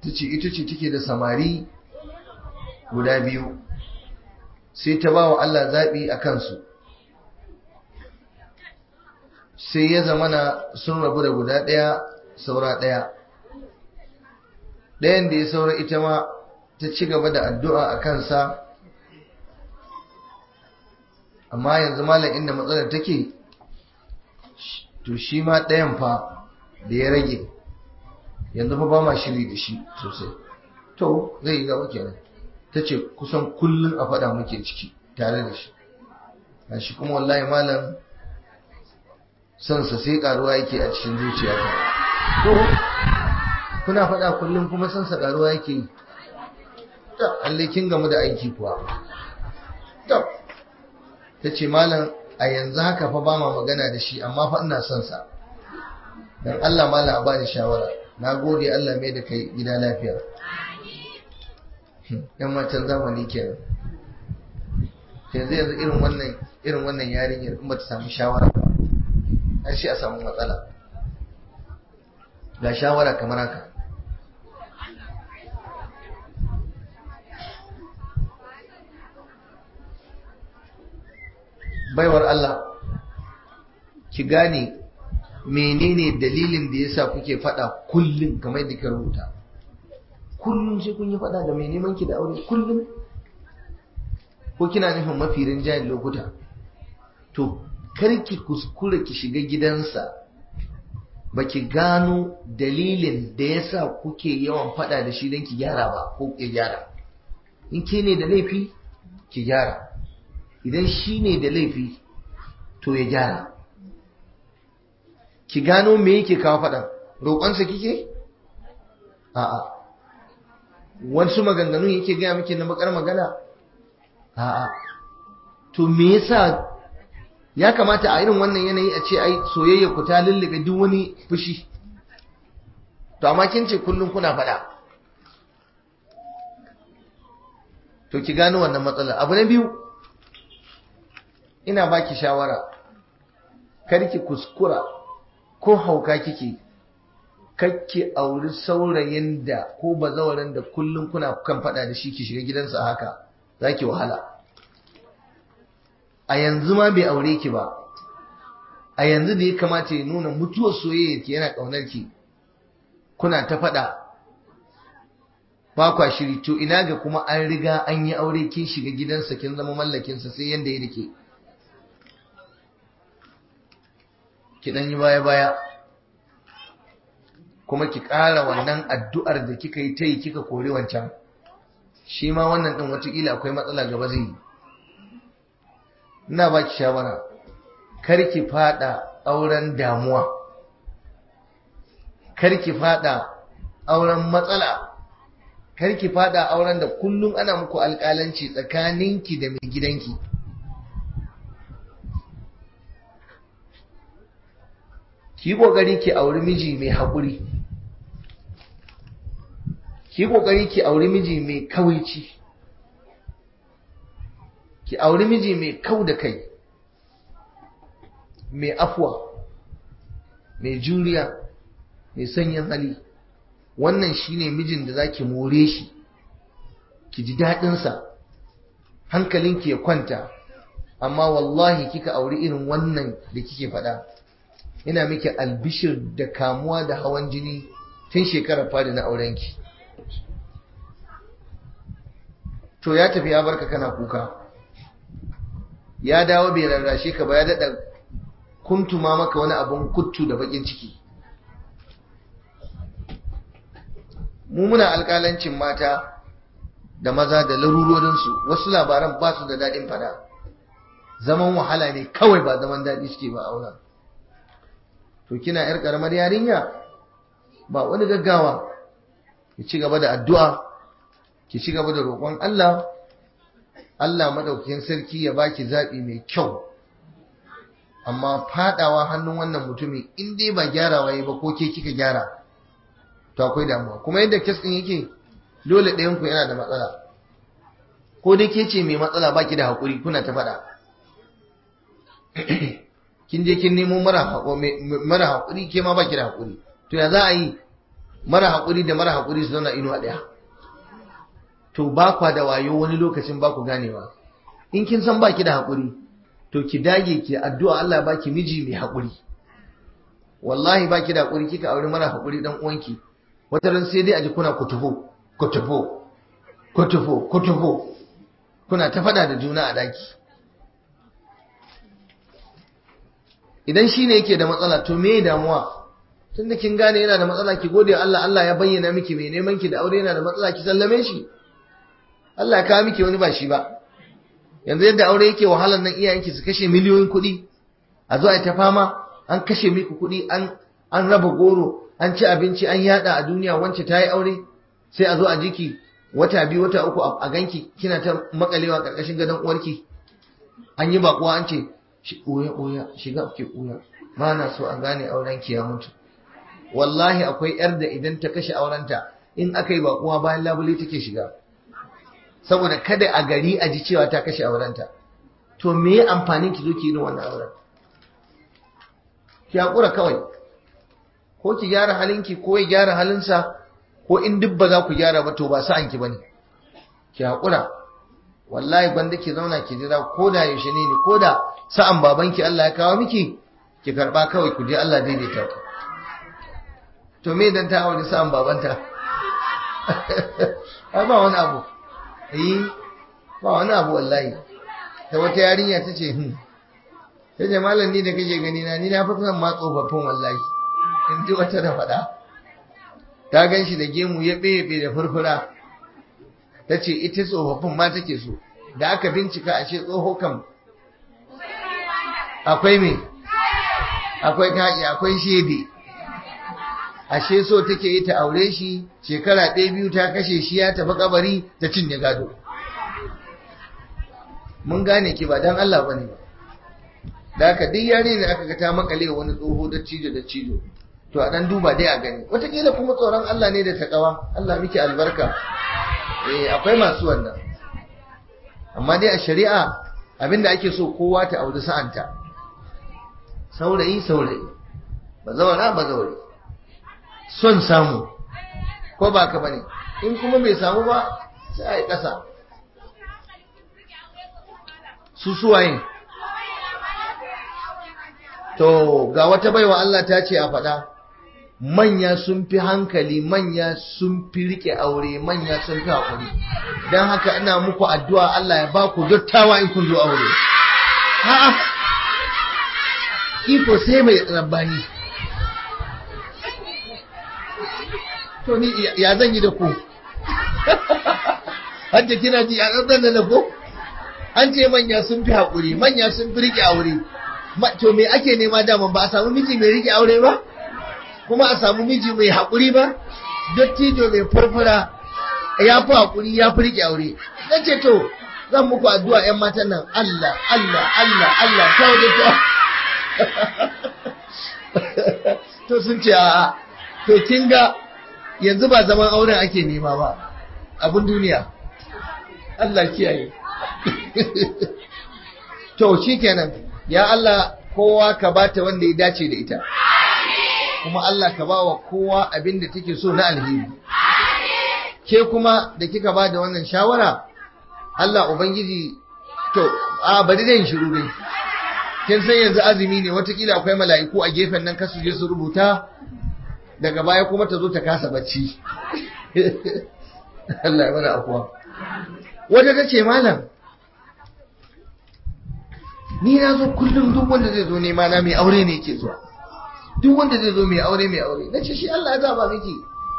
ta ce ita ce take da samari guda biyu sai ta ba wa Allah zaɓi a kansu sai ya zamana sun rabu da guda ɗaya saura ɗaya ɗayan da ya saura ita ma ta ci gaba da addu'a a kansa amma yanzu malam inda matsalar take to shi ma ɗayan fa da ya rage yanzu fa ba ma shiri da shi sosai to zai yi gaba kenan ta ce kusan kullum a faɗa muke ciki tare da shi a shi kuma wallahi malam sansa sai karuwa yake a cikin zuciyata to kuna faɗa kullum kuma sansa karuwa yake yi Allah kin gamu da aiki kuwa to ta ce malam a yanzu haka fa ba ma magana da shi amma fa ina son sa dan Allah malam a bani shawara na gode Allah mai da kai gida lafiya yan matan zamani kenan yanzu yanzu irin wannan irin wannan yarinyar in bata samu shawara ba har shi a samu matsala ga shawara kamar haka baiwar Allah ki gane menene dalilin da yasa kuke fada kullum kamar da ka rubuta kullum sai kun yi fada da mai neman ki da aure kullum ko kina nufin mafi rinjayen lokuta to karki kuskure ki shiga gidansa baki gano dalilin da yasa kuke yawan fada da shi don ki gyara ba ko ki gyara in ke ne da laifi ki gyara idan shi ne da laifi to ya gyara ki gano me yake kawo faɗan roƙonsa kike a'a wasu maganganun yake gaya miki na bakar magana a'a to me yasa ya kamata a irin wannan yanayi a ce ai soyayya ku ta lullube duk wani fushi to amma kin ce kullum kuna faɗa to ki gano wannan matsala abu na biyu ina baki shawara karki kuskura ko hauka kike kakki auri saurayin da ko bazawarin da kullum kuna kan fada da shi ki shiga gidansa haka zaki wahala a yanzu ma bai aure ki ba a yanzu da ya kamata ya nuna mutuwar soyayya ki yana kaunar ki kuna ta fada ba kwa shiri to ina ga kuma an riga an yi aure kin shiga gidansa kin zama mallakinsa sai yanda ya dake ki dan yi baya-baya kuma ki ƙara wannan addu'ar da kika yi ta yi kika kori wancan shi ma wannan ɗin watakila akwai matsala gaba zai yi ina ba ki shawara kar ki fada auren damuwa kar ki fada auren matsala kar ki fada auren da kullum ana muku alƙalanci tsakaninki da mai gidanki ki kokari ki auri miji mai haƙuri ki kokari ki auri miji mai kawaici ki auri miji mai kau da kai mai afuwa mai juriya mai sanyin hali wannan shine mijin da zaki more shi ki ji daɗinsa hankalinki ya kwanta amma wallahi kika auri irin wannan da kike faɗa ina miki albishir da kamuwa da hawan jini tun shekarar fadi na aurenki to ya tafi ya barka kana kuka ya dawo bai rarrashe ka ba ya daɗa kuntuma maka wani abun kuttu da bakin ciki mu muna alƙalancin mata da maza da larurorinsu wasu labaran ba su da daɗin fada zaman wahala ne kawai ba zaman daɗi suke ba auren to kina yar karamar yarinya ba wani gaggawa ki ci gaba da addu'a ki ci gaba da roƙon Allah Allah madaukakin sarki ya baki zaɓi mai kyau amma fadawa hannun wannan mutumin in dai ba gyarawa yi ba ko ke kika gyara to akwai damuwa kuma yadda kes din yake dole ɗayan ku yana da matsala ko dai ke ce mai matsala baki da haƙuri kuna ta faɗa kin je kin nemo mara haƙuri ke ma baki da haƙuri to ya za a yi mara haƙuri da mara haƙuri su zauna inuwa ɗaya to ba kwa da wayo wani lokacin ba ku ganewa in kin san baki da haƙuri to ki dage ki addu'a Allah baki miji mai haƙuri wallahi baki da haƙuri kika aure mara haƙuri dan uwanki wata ran sai dai aji kuna kutufo kutufo kutufo kutufo kuna ta fada da juna a daki idan shine yake da matsala to me damuwa tunda kin gane yana da matsala ki gode Allah Allah ya bayyana miki mai neman ki da aure yana da matsala ki sallame shi Allah ya kawo miki wani ba shi ba yanzu yadda aure yake wahalar nan iyayenki su kashe miliyoyin kuɗi a zo a ta fama an kashe miki kuɗi an an raba goro an ci abinci an yada a duniya wance ta yi aure sai a zo a jiki wata biyu wata uku a ganki kina ta makalewa karkashin gadon uwarki an yi bakuwa an ce ɓoya ɓoya shiga ke ɓoya ba na so a gane auren ki ya mutu wallahi akwai yar da idan ta kashe aurenta in aka yi bakuwa bayan labule take shiga saboda kada a gari a ji cewa ta kashe aurenta to me ya amfanin ki zo ki yi wannan auren ki hakura kawai ko ki gyara halinki ko ya gyara halinsa ko in duk ba za ku gyara ba to ba sa'an ki bane ki hakura wallahi gwanda ki zauna ki jira ko da yaushe ne ko da sa'an babanki Allah ya kawo miki ki karba kawai ku je Allah daidaita ku to me dan ta aure sa'an babanta ai ba wani abu eh ba wani abu wallahi ta wata yarinya ta ce hmm sai da malam ni da kake gani na ni na fi son ma tsofaffin wallahi in ji wata da faɗa ta gan shi da gemu ya ɓebe da furfura ta ce ita tsofaffin ma take so da aka bincika ashe tsoho kam akwai me akwai kaƙi akwai shede ashe so take yi ta aure shi shekara ɗaya biyu ta kashe shi ya tafi kabari ta cinye gado mun gane ki ba don Allah bane ba da haka duk yare ne aka ga ta makale wani tsoho da cijo da cijo to a dan duba dai a gani wataƙila kuma tsoron Allah ne da takawa Allah miki albarka eh akwai masu wannan amma dai a shari'a abinda ake so kowa ta auri sa'anta saurayi saurayi bazawara bazawari son samu ko ba ka bane in kuma bai samu ba sai a yi ƙasa su suwaye to ga wata baiwa Allah ta ce a faɗa manya sun fi hankali manya sun fi rike aure manya sun fi haƙuri don haka ina muku addu'a Allah ya ba ku dottawa in kun zo aure a'a iko sai mai rabbani to ni ya zan yi da ku hadda kina ji a ɗan da ko an ce manya sun fi haƙuri manya sun fi rike aure to me ake nema daman ba a samu miji mai rike aure ba kuma a samu miji mai haƙuri ba dattijo mai farfara ya fi haƙuri ya fi rike aure na ce to zan muku addu'a 'yan matan nan Allah Allah Allah Allah ta wajen ta to sun ce a'a to kin ga yanzu ba zaman auren ake nema ba abin duniya Allah kiyaye to shikenan ya Allah kowa ka bata wanda ya dace da ita kuma Allah ka bawa kowa abin da take so na alheri ke kuma da kika ba da wannan shawara Allah ubangiji to a bari zan shiru dai kin san yanzu azumi ne watakila akwai mala'iku a gefen nan kasu je su rubuta daga baya kuma ta zo ta kasa bacci Allah ya mana afuwa wata ta ce malam ni na zo kullum duk wanda zai zo nema na mai aure ne yake zuwa duk wanda zai zo mai aure mai aure na ce shi Allah ya zaba miki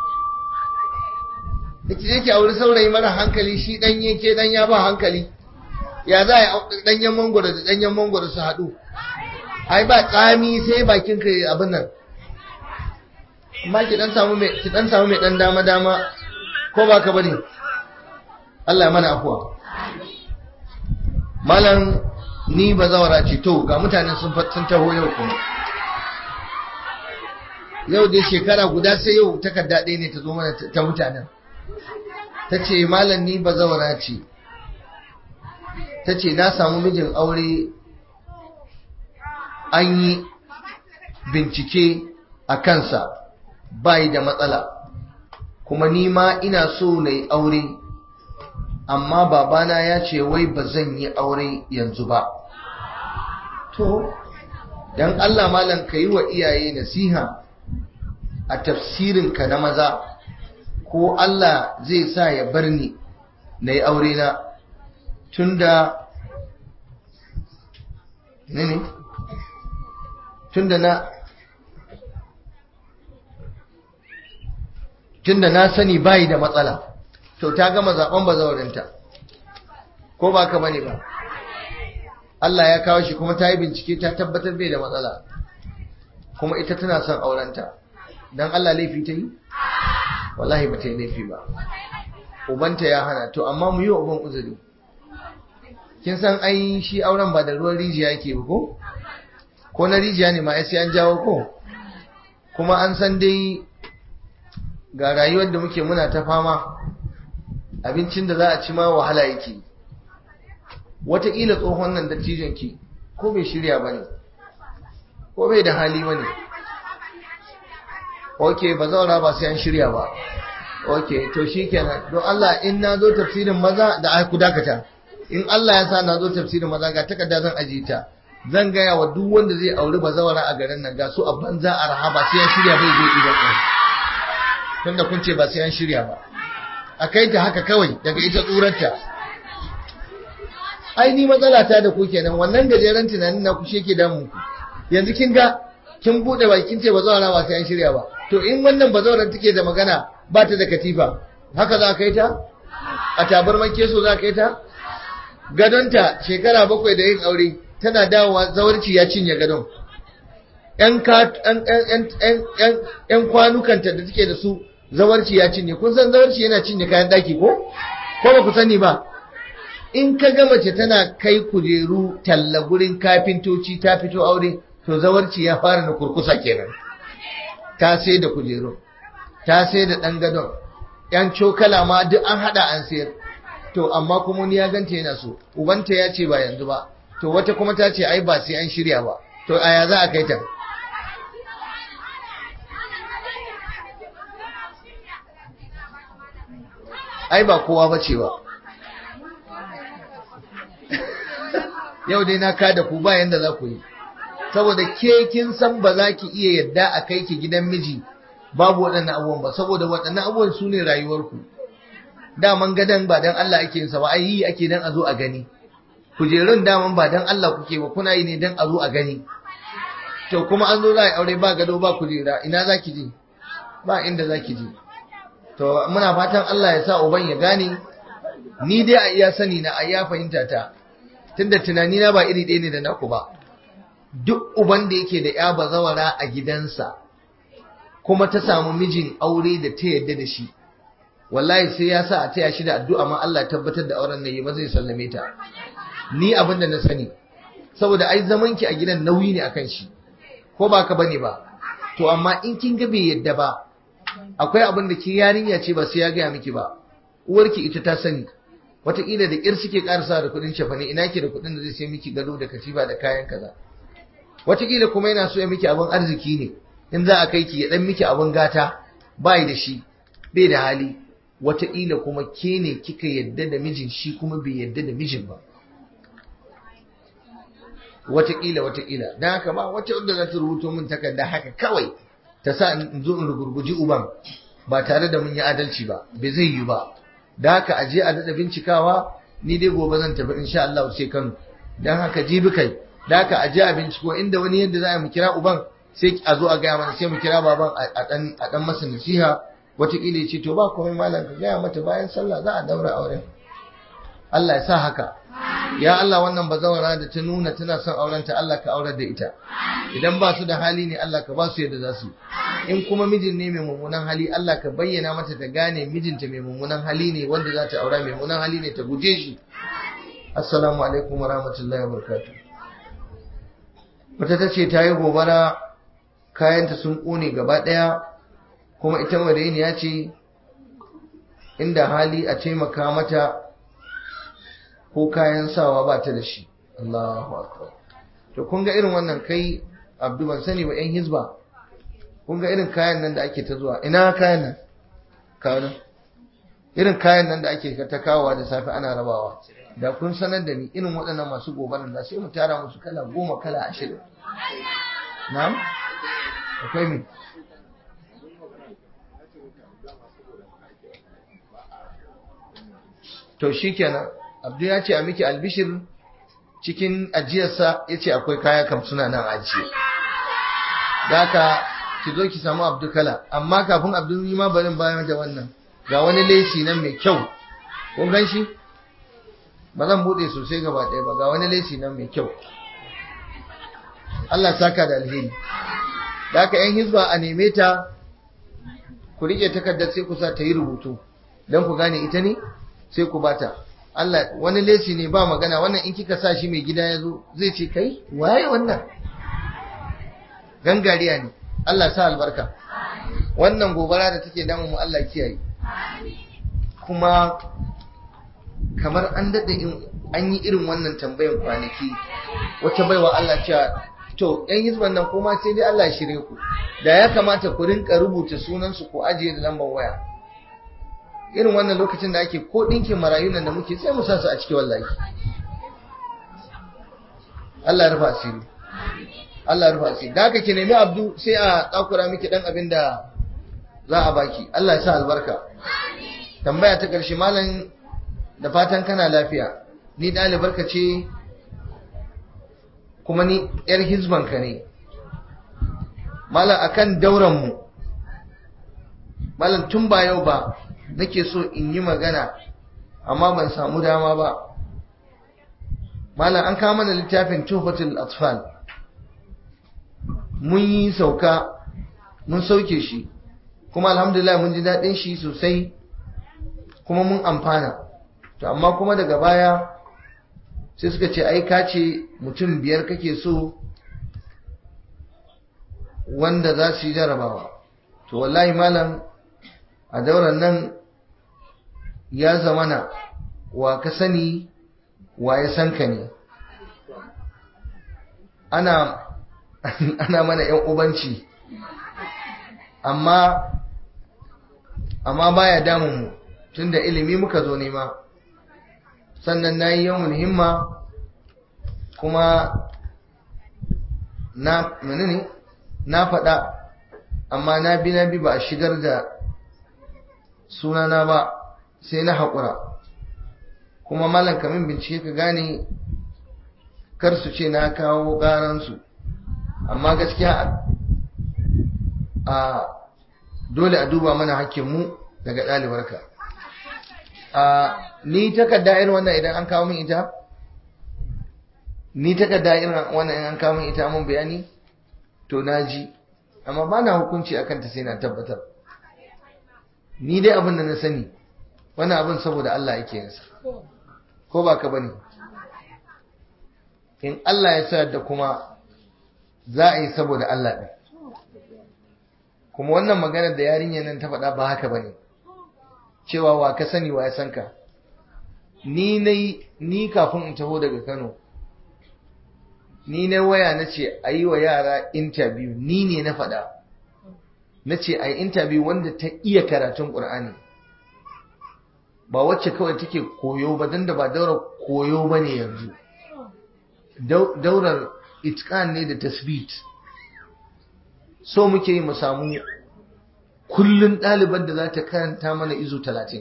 da ki yake aure saurayi mara hankali shi danye ke dan ya ba hankali ya za a danyen mangoro da danyen mangoro su haɗu ai ba tsami sai bakin ka abin nan amma ki dan samu mai ki dan samu mai dan dama dama ko ba ka bane Allah ya mana afuwa malam ni ba zawara ce to ga mutanen sun sun taho yau kuma yau dai shekara guda sai yau takarda ɗaya ne ta zo mana ta mutanen ta ce malam ni ba zawara ce ta ce na samu mijin aure an yi bincike a kansa bayi da matsala kuma ni ma ina so na yi aure amma babana ya ce wai ba zan yi aure yanzu ba to dan Allah malam ka yi wa iyaye nasiha a tafsirinka na maza ko Allah zai sa ya bar ni na yi aure na tunda ne ne tunda na tunda na sani bayi da matsala to ta gama zaben bazawarinta ko ba ka bane ba Allah ya kawo shi kuma ta yi bincike ta tabbatar bai da matsala kuma ita tana son aurenta dan Allah laifi ta yi wallahi ba ta yi laifi ba ubanta ya hana to amma mu yi wa uban uzuri kin san ai shi auren ba da ruwan rijiya yake ba ko ko na rijiya ne ma sai an jawo ko kuma an san dai ga rayuwar da muke muna ta fama abincin da za a ci ma wahala yake wataƙila tsohon nan dattijon ki ko bai shirya ba ne ko bai da hali ba ne ok ba zaura ba sai an shirya ba ok to shi kenan don Allah in na zo tafsirin maza da ku dakata in Allah ya sa na zo tafsirin maza ga takarda zan ajiye ta zan gaya wa duk wanda zai auri bazawara a garin nan ga su a banza a rahaba sai an shirya bai zo idan ɗin tunda kun ce ba sai an shirya ba a kai ta haka kawai daga ita tsurarta ai ni matsala ta da ku kenan wannan gajeren tunanin na ku shi ke damun ku yanzu kin ga kin bude baki kin ce bazawara ba sai an shirya ba to in wannan bazawaran take da magana ba ta da katifa haka za ka yi ta a tabarman keso za ka yi ta gadonta shekara bakwai da yin aure tana dawowa zawarci ya cinye gadon ‘yan kwanukanta da take da su zawarci ya cinye kun san zawarci yana cinye kayan daki ko? ko ba ku sani ba in ka ga mace tana kai kujeru talla gurin kafintoci ta fito aure to zawarci ya fara na kurkusa kenan ta sai da kujeru ta sai da ɗan gadon ‘yan cokala ma duk an haɗa an sayar to amma kuma ni ya ganta yana so ubanta ya ce ba yanzu ba to wata kuma ta ce ai ba sai an shirya ba to aya za a kai ta ai ba kowa ba ce ba yau dai na kada ku ba yanda za ku yi saboda ke kin san ba za ki iya yadda a kai ki gidan miji babu waɗannan abubuwan ba saboda waɗannan abubuwan su ne rayuwarku daman gadon ba don Allah ake yin sa ba ai yi ake dan a zo a gani kujerun daman ba don Allah kuke ba kuna yi ne don a zo a gani to kuma an zo za a aure ba gado ba kujera ina za ki je ba inda za ki je to muna fatan Allah ya sa uban ya gane ni dai a iya sani na a iya fahimta ta tunda tunani na ba iri ɗaya ne da naku ba duk uban da yake da ya bazawara a gidansa kuma ta samu mijin aure da ta yadda da shi wallahi sai ya sa a taya shi da addu'a ma Allah tabbatar da auren nan ba zai sallame ta ni abin da na sani saboda ai zaman ki a gidan nauyi ne akan shi ko ba ka bane ba to amma in kin ga bai yadda ba akwai abin da ke yarinya ce ba sai ya gaya miki ba uwarki ita ta sani wataƙila da ƙir suke ƙarasa da kuɗin cefane ina ke da kuɗin da zai sai miki gado da katifa da kayan kaza wataƙila kuma yana so ya miki abin arziki ne in za a kai ki ya ɗan miki abin gata bai da shi bai da hali wataƙila kuma ke ne kika yadda da mijin shi kuma bai yadda da mijin ba wataƙila wataƙila don haka ba wacce wadda za ta rubuto min takarda haka kawai ta sa in zo in rugurguji uban ba tare da mun yi adalci ba bai zai yi ba da haka a je a daɗa bincikawa ni dai gobe zan tafi insha Allah sai Kano dan haka jibi kai da haka a je a binciko inda wani yadda za mu kira uban sai a zo a gaya mana sai mu kira baban a dan a dan masa nasiha wataƙila ya ce to ba komai malam ka gaya mata bayan sallah za a daura auren Allah ya sa haka ya Allah wannan bazawara da ta nuna tana son aurenta Allah ka aurar da ita idan ba su da hali ne Allah ka ba su yadda za su in kuma mijin ne mai mummunan hali Allah ka bayyana mata ta gane mijinta mai mummunan hali ne wanda za ta aura mai mummunan hali ne ta guje shi assalamu alaikum wa rahmatullahi wa barakatuh wata ta ce ta yi gobara kayanta sun ƙone gaba ɗaya kuma ita ya ce inda hali a taimaka mata ko kayan sawa ba ta da shi Allahu akbar to kun ga irin wannan kai Abdu ban sani ba yan hizba kun ga irin kayan nan da ake ta zuwa ina kayan nan kawo irin kayan nan da ake ta kawowa da safe ana rabawa da kun sanar da ni irin waɗannan masu gobarar da sai mu tara musu kala goma kala ashirin na'am akwai mi to shikenan abdu ya ce a miki albishir cikin ajiyarsa ya ce akwai kaya kam suna nan ajiye da haka ki zo ki samu abdu kala amma kafin abdu yi ma barin bayan da wannan ga wani lesi nan mai kyau kun gan shi ba zan bude sosai gaba ɗaya ba ga wani lesi nan mai kyau Allah saka da alheri da haka yan hizba a neme ta ku rike takardar sai ku sa ta yi rubutu don ku gane ita ne sai ku bata Allah wani lesi ne ba magana wannan in kika sa shi mai gida ya zo zai ce kai waye wannan gangariya ne Allah sa albarka wannan gobara da take damu mu Allah kiyaye kuma kamar an daɗe an yi irin wannan tambayan kwanaki wata baiwa Allah cewa to yan hizban nan kuma sai dai Allah shirye ku da ya kamata ku rinka rubuta sunansu ko ajiye da lambar waya irin wannan lokacin da ake ko ɗinkin marayu nan da muke sai mu sa su a ciki wallahi Allah ya rufa asiri Allah ya rufa asiri da haka ki nemi abdu sai a tsakura miki dan abin da za a baki Allah ya sa albarka tambaya ta ƙarshe malam da fatan kana lafiya ni ɗalibarka ce kuma ni ‘yar hizbanka ne malam akan dauranmu malam tun ba yau ba nake so in yi magana amma ban samu dama ba malam an kawo mana littafin tuhfatul atfal mun yi sauka mun sauke shi kuma alhamdulillah mun ji daɗin shi sosai kuma mun amfana to amma kuma daga baya sai suka ce ai ka ce mutum biyar kake so wanda za su yi jarabawa to wallahi malam a dauran nan ya zamana wa ka sani wa ya san ka ne ana ana mana yan ubanci amma amma baya damun mu tunda ilimi muka zo nema sannan na yi yawon himma kuma na menene na faɗa amma na bi na bi ba a shigar da sunana ba sai na haƙura kuma malam kamin bincike ka gane kar su ce na kawo ƙaransu amma gaskiya a dole a duba mana hakkinmu daga ɗalibarka a ni takarda irin wannan idan an kawo min ita ni takarda irin wannan idan an kawo min ita mun bayani to na ji amma ba na hukunci akan ta sai na tabbatar ni dai abin da na sani wannan abin saboda Allah yake yinsa ko ba ka bane in Allah ya sa da kuma za a yi saboda Allah ɗin kuma wannan maganar da yarinyar nan ta faɗa ba haka bane cewa wa ka sani wa ya san ka ni nai ni kafin in taho daga Kano ni na waya na ce a yi wa yara interview ni ne na faɗa na ce a yi interview wanda ta iya karatun ƙur'ani ba wacce kawai take koyo ba don da ba daura koyo ba ne yanzu daurar itkan ne da tasbit so muke yi mu samu kullun ɗaliban da za ta karanta mana izu talatin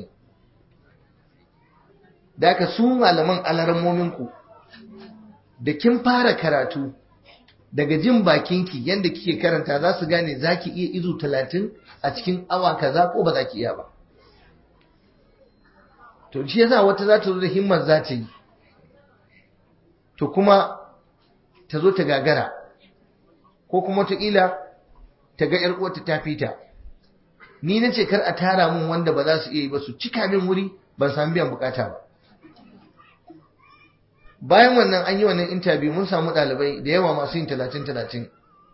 da aka su malaman alarmominku da kin fara karatu daga jin bakinki yadda kike karanta za su gane za ki iya izu talatin a cikin awa kaza ko ba za ki iya ba to shi yasa wata za ta zo da himmar za ta yi to kuma ta zo ta gagara ko kuma wataƙila ta ga ‘yar uwarta ta fita ni na ce kar a tara mun wanda ba za su iya yi ba su cika min wuri ban sami biyan bukata ba bayan wannan an yi wannan interview mun samu ɗalibai da yawa masu yin talatin talatin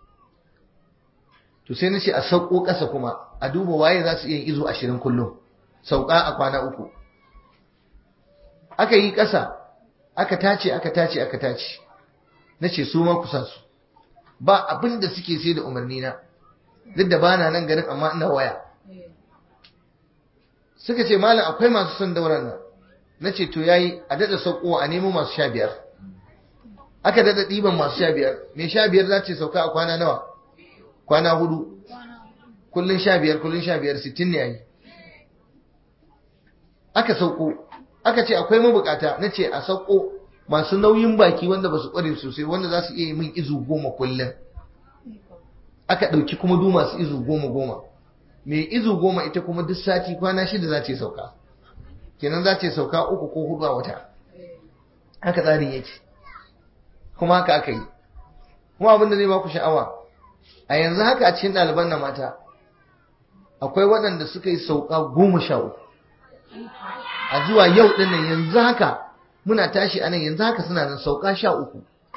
to sai na ce a sauko ƙasa kuma a duba waye za su iya yin izo ashirin kullum sauka a kwana uku aka yi ƙasa aka tace aka tace aka tace na ce su ma kusa su ba abin da suke sai da umarni na duk da bana nan garin amma ina waya suka ce malam akwai masu son dauran nan na ce to yayi a daɗa sauko a nemo masu sha biyar aka daɗa ɗiban masu sha biyar mai sha biyar za ce sauka a kwana nawa kwana hudu kullum sha biyar kullum sha biyar sittin ne yayi aka sauko aka ce akwai mabukata na ce a sauko masu nauyin baki wanda ba su ƙware sosai wanda za su iya yi min izu goma kullum aka ɗauki kuma du masu izu goma goma mai izu goma ita kuma duk sati kwana shida za ce sauka kenan za ce sauka uku ko hudu a wata haka tsarin yake kuma haka aka yi kuma abin da zai ba ku sha'awa a yanzu haka a cikin ɗaliban na mata akwai waɗanda suka yi sauka goma sha uku a zuwa yau ɗin nan yanzu haka muna tashi a nan yanzu haka suna nan sauka sha uku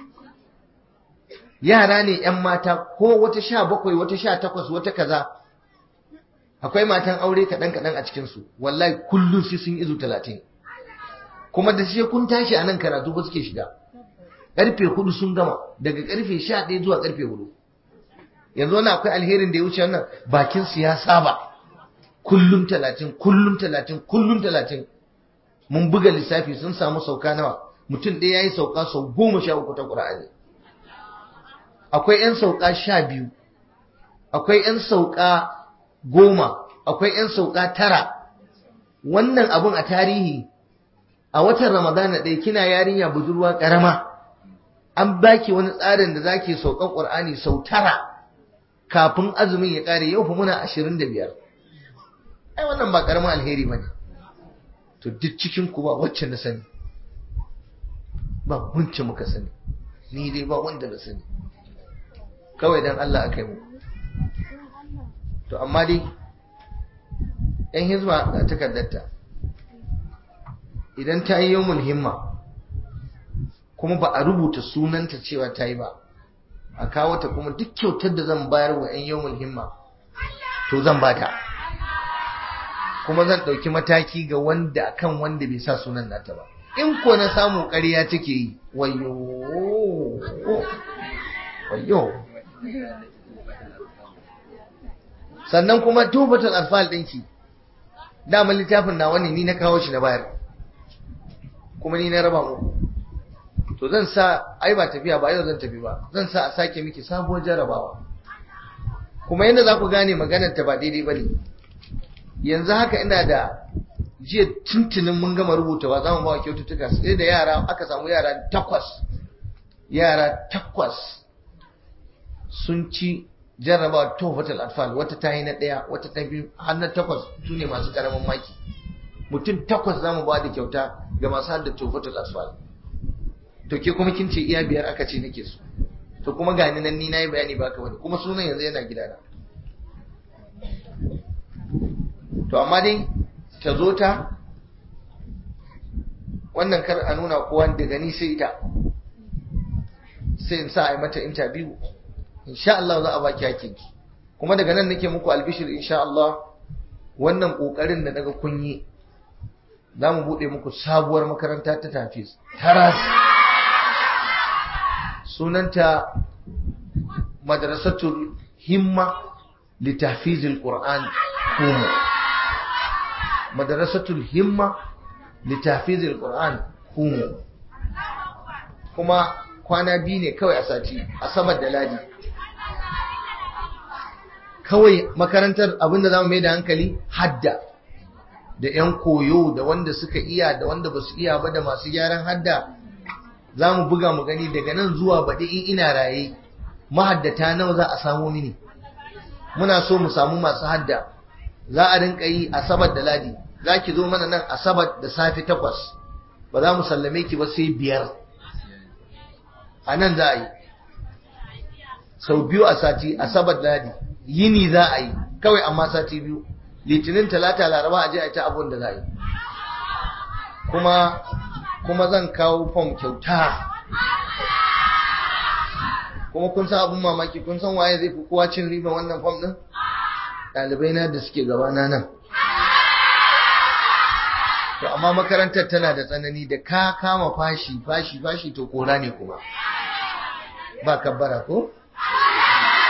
yara ne ‘yan mata ko wata sha bakwai wata sha takwas wata kaza akwai matan aure kaɗan kaɗan a cikinsu wallahi kullum sai sun izu talatin kuma da sai kun tashi a nan karatu ba suke shiga ƙarfe hudu sun gama daga ƙarfe sha ɗaya zuwa ƙarfe hudu yanzu wani akwai alherin da ya wuce wannan bakin su ya saba kullum talatin kullum talatin kullum talatin mun buga lissafi sun samu sauka nawa mutum ɗaya ya yi sauka sau goma sha uku ta ƙura'ani akwai 'yan sauka sha biyu akwai 'yan sauka goma akwai 'yan sauka tara wannan abun a tarihi a watan ramadana ɗaya kina yarinya budurwa ƙarama an baki wani tsarin da zaki saukan ƙur'ani sau tara kafin azumin ya ƙare yau fa muna ashirin da biyar ai wannan ba ƙaramin alheri ba ne to duk cikin ku ba wacce na sani ba wacce muka sani ni dai ba wanda na sani kawai dan Allah aka yi mu to amma dai yan hizba ga takardarta idan ta yi yawon himma kuma ba a rubuta sunanta cewa ta yi ba a kawo ta kuma duk kyautar da zan bayar wa yan yawon himma to zan ba ta kuma zan ɗauki mataki ga wanda kan wanda bai sa sunan nata ba in ko na samu ƙarya take yi wayo wayo sannan kuma tubatul alfal ɗinki dama littafin na wani ni na kawo shi na bayar kuma ni na raba muku to zan sa ai ba tafiya ba yau zan tafi ba zan sa a sake miki sabuwar jarabawa kuma yadda za ku gane maganar ta ba daidai ba ne yanzu haka ina da jiya tuntunin mun gama rubutawa za mu ba wa kyaututtuka sai da yara aka samu yara takwas yara takwas sun ci jarraba tofatul atfal wata ta yi na ɗaya wata ta biyu har na takwas su ne masu ƙaramin maki mutum takwas za mu ba da kyauta ga masu hadda tofatul atfal to ke kuma kin ce iya biyar aka ce nake so to kuma gani nan ni na yi bayani ba ka wani kuma sunan yanzu yana gidana to amma dai ta zo ta wannan kar a nuna kowa da gani sai ita sai in sa a yi mata interview insha Allah za a baki hakinki kuma daga nan nake muku albishir insha Allah wannan kokarin da daga kunyi za mu bude muku sabuwar makaranta ta tafiz taras sunanta madrasatul himma litahfizil qur'an kuma madrasatul himma litahfizil qur'an kuma kuma kwana biyu ne kawai a sati asabar da ladi kawai makarantar abinda za mu mai da hankali hadda da 'yan koyo da wanda suka iya da wanda ba su iya ba da masu gyaran hadda za mu buga mu gani daga nan zuwa baɗi in ina raye mahaddata nawa za a samu mini muna so mu samu masu hadda za a rinka yi asabar da ladi za ki zo mana nan asabar da safe takwas ba za mu sallame ki ba sai biyar a nan za a yi sau biyu a sati asabar da ladi yini za a yi kawai amma sati biyu litinin talata laraba a je a ta abun da za a yi kuma kuma zan kawo fom kyauta kuma kun san abun mamaki kun san waye zai fi kowa cin riba wannan fom din ɗalibai na da suke gabana nan to amma makarantar tana da tsanani da ka kama fashi fashi fashi to kora ne kuma ba kabbara ko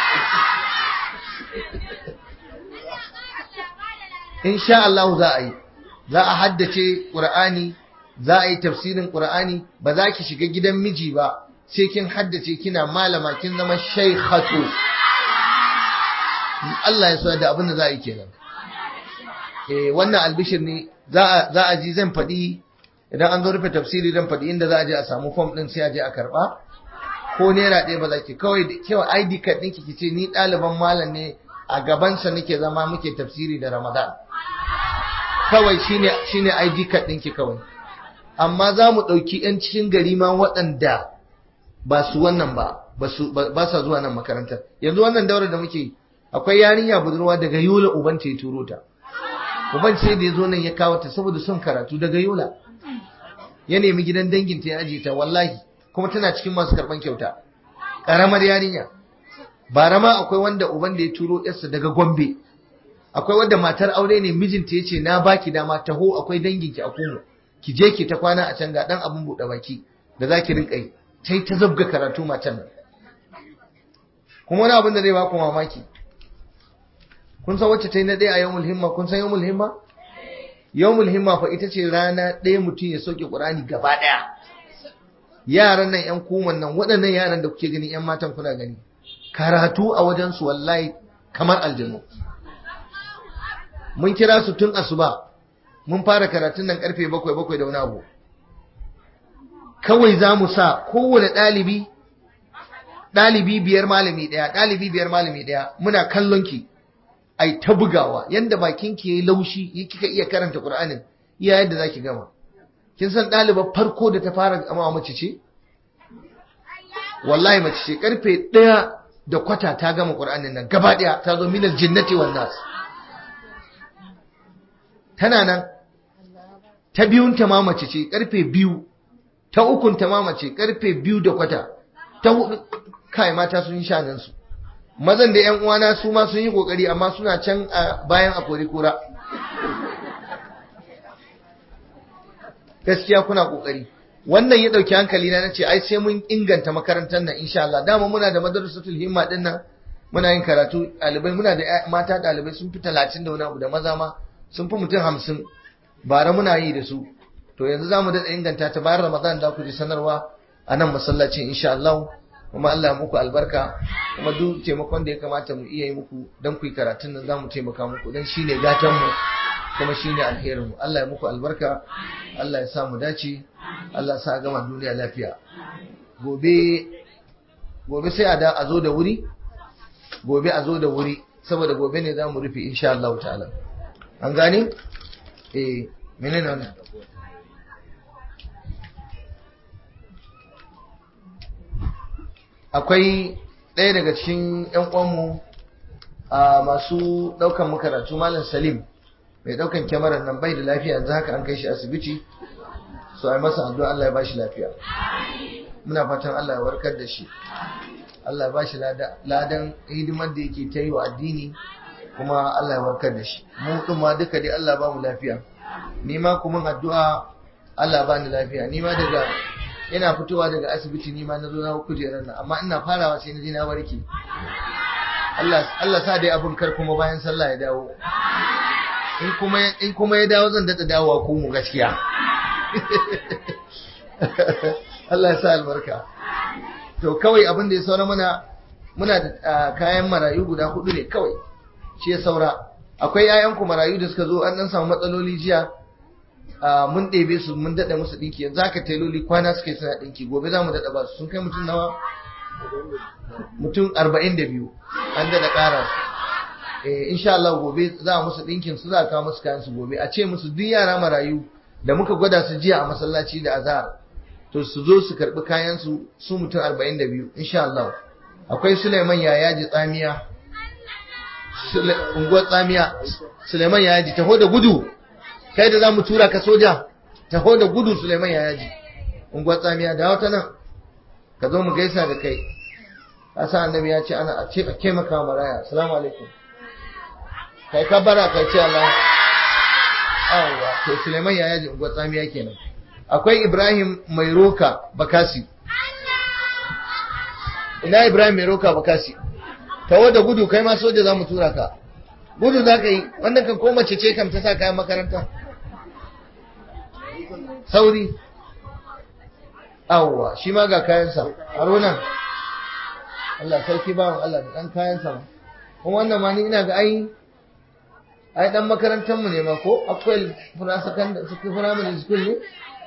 insha Allah za a yi za a haddace Qur'ani za a yi tafsirin Qur'ani ba za ki shiga gidan miji ba sai kin haddace kina malama kin zama shaykhatu Allah ya so da abin da za a yi kenan eh wannan albishir ne za a za a ji zan faɗi idan an zo rufe tafsiri zan faɗi inda za a je a samu form din sai a je a karba ko naira ɗaya ba za ki kawai kawai ID card ɗinki ki ce ni ɗaliban malam ne a gabansa nake zama muke tafsiri da Ramadan kawai shine shine ID card ɗinki kawai amma za mu ɗauki 'yan cikin gari ma waɗanda ba su wannan ba ba sa zuwa nan makarantar yanzu wannan daura da muke akwai yarinya budurwa daga yola uban ta ya turo ta uban sai da ya zo nan ya kawo ta saboda son karatu daga yola ya nemi gidan dangin ta ya ajiye ta wallahi kuma tana cikin masu karban kyauta karamar yarinya bara ma akwai wanda uban da ya turo yarsa daga gombe akwai wanda matar aure ne mijinta ya ce na baki dama taho akwai danginki a kumu ki je ki ta kwana a can ga dan abun buɗe baki da za ki rinka yi sai ta zabga karatu matan nan kuma wani abin da zai baku mamaki kun san wacce ta yi na ɗaya a yawmul himma kun san yawmul himma yawmul himma fa ita ce rana ɗaya mutum ya sauke ƙur'ani gaba ɗaya yaran nan yan kuman nan waɗannan yaran da kuke gani yan matan kuna gani karatu a wajen su wallahi kamar aljanu mun kira su tun asuba mun fara karatun nan karfe bakwai bakwai da wani abu kawai za mu sa kowane ɗalibi ɗalibi biyar malami ɗaya ɗalibi biyar malami ɗaya muna kallon ki ai ta bugawa yanda bakin ki yayi laushi kika iya karanta Qur'anin iya yadda zaki gama kin san ɗaliba farko da ta fara gama mace ce wallahi mace ce karfe ɗaya da kwata ta gama Qur'anin nan gaba ɗaya ta zo minal jinnati wan nas tana nan ta biyun ta ma mace ce karfe biyu ta ukun ta ma mace karfe biyu da kwata ta hudu kai mata sun sha nan su mazan da yan uwana su ma sun yi kokari amma suna can a bayan a kori kura gaskiya kuna kokari wannan ya dauki hankali na nace ai sai mun inganta makarantar nan insha Allah dama muna da madrasatul himma din nan muna yin karatu ɗalibai muna da mata ɗalibai sun fi talatin da wani abu da maza ma sun fi mutum hamsin bara muna yi da su to yanzu za mu daɗa inganta ta bayan ramadan da ku ji sanarwa a nan masallacin insha Allah kuma Allah muku albarka kuma duk taimakon da ya kamata mu iya yi muku don ku yi karatun nan za mu taimaka muku don shine gatan mu kuma shine alherin mu Allah ya muku albarka Allah ya sa mu dace Allah ya sa gama duniya lafiya gobe gobe sai a da a zo da wuri gobe a zo da wuri saboda gobe ne za mu rufe insha Allah ta'ala an gane eh menene wannan akwai ɗaya daga cikin ‘yan uwanmu a masu ɗaukan makaratu malam salim mai ɗaukan kyamarar nan bai da lafiya yanzu haka an kai shi asibiti so ai masa addu'a Allah ya bashi lafiya muna fatan Allah ya warkar da shi Allah ya bashi ladan hidimar da yake ta yi wa addini kuma Allah ya warkar da shi mu ɗin ma duka dai Allah ba mu lafiya ni ma kuma addu'a Allah ba ni lafiya ni ma daga ina fitowa daga asibiti ni ma na zo na kujerar nan amma ina farawa sai na je na warke Allah Allah sa dai abun kar kuma bayan sallah ya dawo in kuma in kuma ya dawo zan dada dawowa ko mu gaskiya Allah ya sa albarka to kawai abin da ya saura mana muna da kayan marayu guda hudu ne kawai shi ya saura akwai 'ya'yanku marayu da suka zo an dan samu matsaloli jiya mun ɗebe su mun daɗa musu ɗinki yanzu haka tailoli kwana suka yi suna ɗinki gobe za mu daɗa ba su sun kai mutum nawa mutum arba'in da biyu an daɗa ƙara su insha Allah gobe za a musu ɗinkin su za a kawo musu kayan su gobe a ce musu duk yara marayu da muka gwada su jiya a masallaci da azhar to su zo su karɓi kayan su su mutum arba'in da biyu insha Allah akwai Suleiman Yayaji Tsamiya unguwar Tsamiya Suleiman Yayaji taho da gudu kai da za mu tura ka soja taho da gudu Suleiman ya yaji unguwar tsamiya da wata nan ka zo mu gaisa da kai asa annabi ya ce ana a ce a taimaka maraya assalamu alaikum kai ka bara kai ce Allah awwa to Suleiman ya yaji unguwar tsamiya kenan akwai Ibrahim mai roka bakasi ina Ibrahim mai roka bakasi taho da gudu kai ma soja za mu tura ka gudu za ka yi wannan kan ko mace ce kam ta sa kayan makaranta sauri awwa shi ma ga kayansa haruna Allah sarki bawan Allah da dan kayansa ma kuma wannan ma ni ina ga ai ai dan makarantar mu ne ma ko akwai fura secondary primary school ne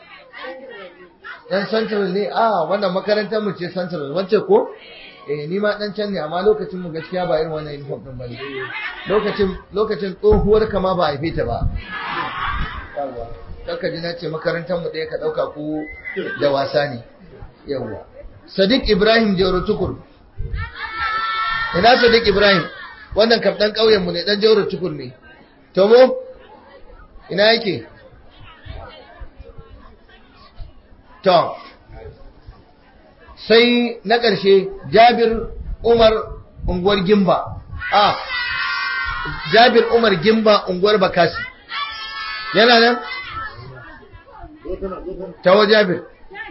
dan central ne a wannan makarantar mu ce central wacce ko eh ni ma dan can ne amma lokacin mu gaskiya ba irin wannan uniform din bane lokacin lokacin tsohuwar kama ba a haife ta ba yawa kaka ji na ce makarantar mu ɗaya ka ɗauka ko da wasa ne yawa sadiq ibrahim jauro tukur ina sadiq ibrahim wannan kam dan ƙauyen mu ne dan jauro tukur ne to mu ina yake to sai na ƙarshe jabir umar unguwar gimba a jabir umar gimba unguwar bakasi yana nan tawo jabir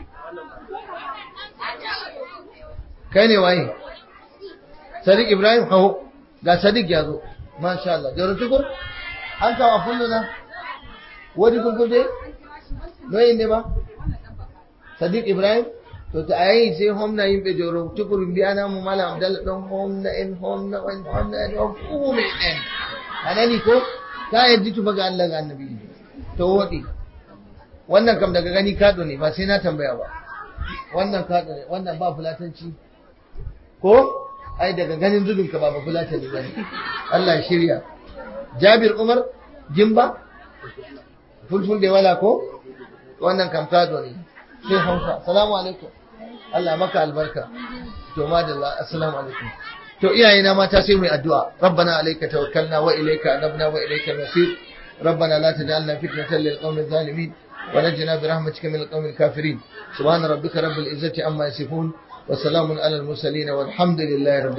kai ne waye sadiq ibrahim hau ga sadiq ya zo masha Allah jaro tukur an kawo fullu na wadi kun dai noyin ne ba sadiq ibrahim to ta ayi sai homna yimɓe joro tukur mbiyana mo mala abdallah ɗon homna en homna en homna en o fuume en anani ko ta yeddi tufa ga Allah ga annabi to woɗi wannan kam daga gani kaɗo ne ba sai na tambaya ba wannan kaɗo ne wannan ba fulatanci ko ai daga ganin zubin ka ba ba fulatani ba ne Allah ya shirya Jabir Umar Jimba fulful da wala ko wannan kam kaɗo ne sai Hausa assalamu alaikum Allah maka albarka to madalla assalamu alaikum to iyayena mata sai mu yi addu'a rabbana alayka tawakkalna wa ilayka anabna wa ilayka nasir ربنا لا تجعلنا فتنة للقوم الظالمين ونجنا برحمتك من القوم الكافرين سبحان ربك رب العزة عما يصفون وسلام على المرسلين والحمد لله رب